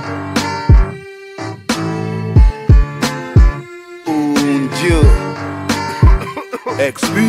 Un Dieu. XP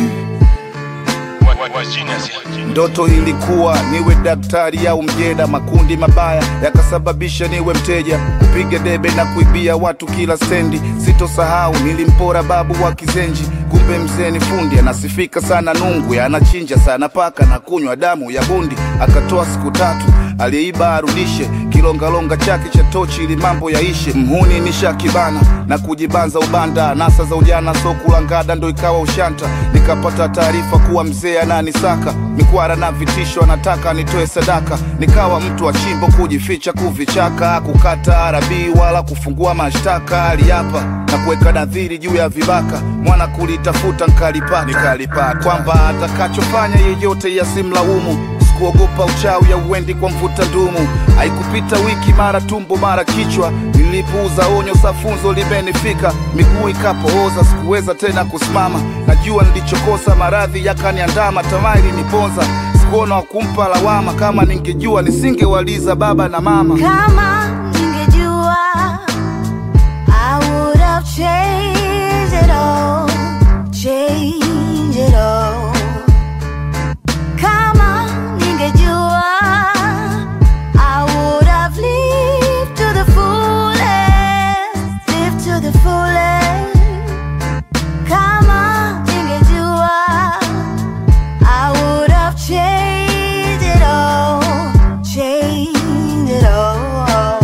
Ndoto ilikuwa niwe daktari au mjeda, makundi mabaya yakasababisha niwe mteja, kupiga debe na kuibia watu kila stendi. Sitosahau nilimpora babu wa Kizenji, kumbe mzee ni fundi, anasifika sana Nungwi, anachinja sana paka na kunywa damu ya bundi. Akatoa siku tatu, aliyeiba arudishe, kilongalonga chake cha tochi ili mambo yaishe. Mhuni ni shakibana na kujibanza ubanda, nasa za ujana so kulangada ndo ikawa ushanta. Nikapata taarifa kuwa mzee ananisaka mikwara na vitisho, anataka nitoe sadaka. Nikawa mtu wa chimbo, kujificha kuvichaka, kukata arabii wala kufungua mashtaka. Aliapa na kuweka nadhiri juu ya vibaka, mwana kulitafuta nkalipata, nikalipata kwamba atakachofanya yeyote yasimlaumu Sikuogopa uchawi ya uendi kwa mvuta ndumu. Haikupita wiki, mara tumbo mara kichwa. Nilipuuza onyo, safunzo limenifika, miguu ikapooza, sikuweza tena kusimama. Najua nilichokosa, maradhi yakaniandama, tamaa iliniponza. Sikuona wa kumpa lawama, kama ningejua nisingewaliza baba na mama. Kama ningejua I would have changed it all, changed it all. Kama ningejua I would have lived to the fullest, lived to the fullest. Kama ningejua I would have changed it all, changed it all.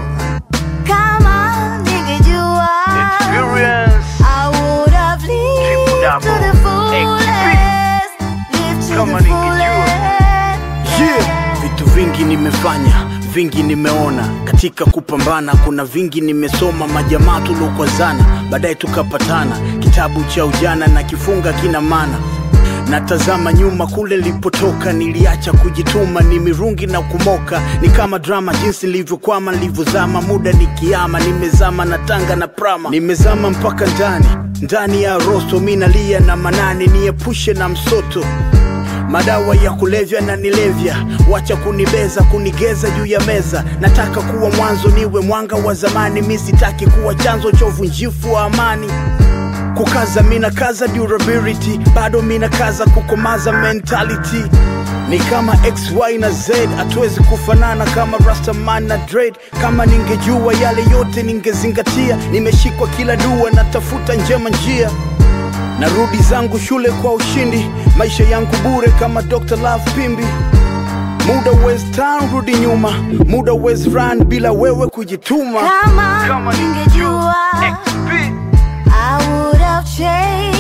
Kama ningejua Experience. I would have lived to double the fullest, lived to Kama the ningejua. fullest. Yeah. Vitu vingi nimefanya, vingi nimeona katika kupambana, kuna vingi nimesoma, majamaa tuliokwazana, baadaye tukapatana, kitabu cha ujana na kifunga kina maana natazama nyuma kule nilipotoka, niliacha kujituma, ni mirungi na kumoka, ni kama drama, jinsi nilivyokwama, nilivyozama, muda nikiama, nimezama na tanga na prama, nimezama mpaka ndani ndani ya rosto, mi nalia na manani, niepushe na msoto madawa ya kulevya na nilevya, wacha kunibeza kunigeza juu ya meza. Nataka kuwa mwanzo, niwe mwanga wa zamani, mi sitaki kuwa chanzo cha uvunjifu wa amani. Kukaza mina kaza durability, bado mina kaza kukomaza mentality. Ni kama XY na Z, hatuwezi kufanana kama Rastaman na Dread. Kama ningejua yale yote ningezingatia, nimeshikwa kila dua, natafuta njema njia narudi zangu shule kwa ushindi, maisha yangu bure kama Dr. Love Pimbi. Muda West Town rudi nyuma, muda West run bila wewe kujituma. Kama ningejua I would have changed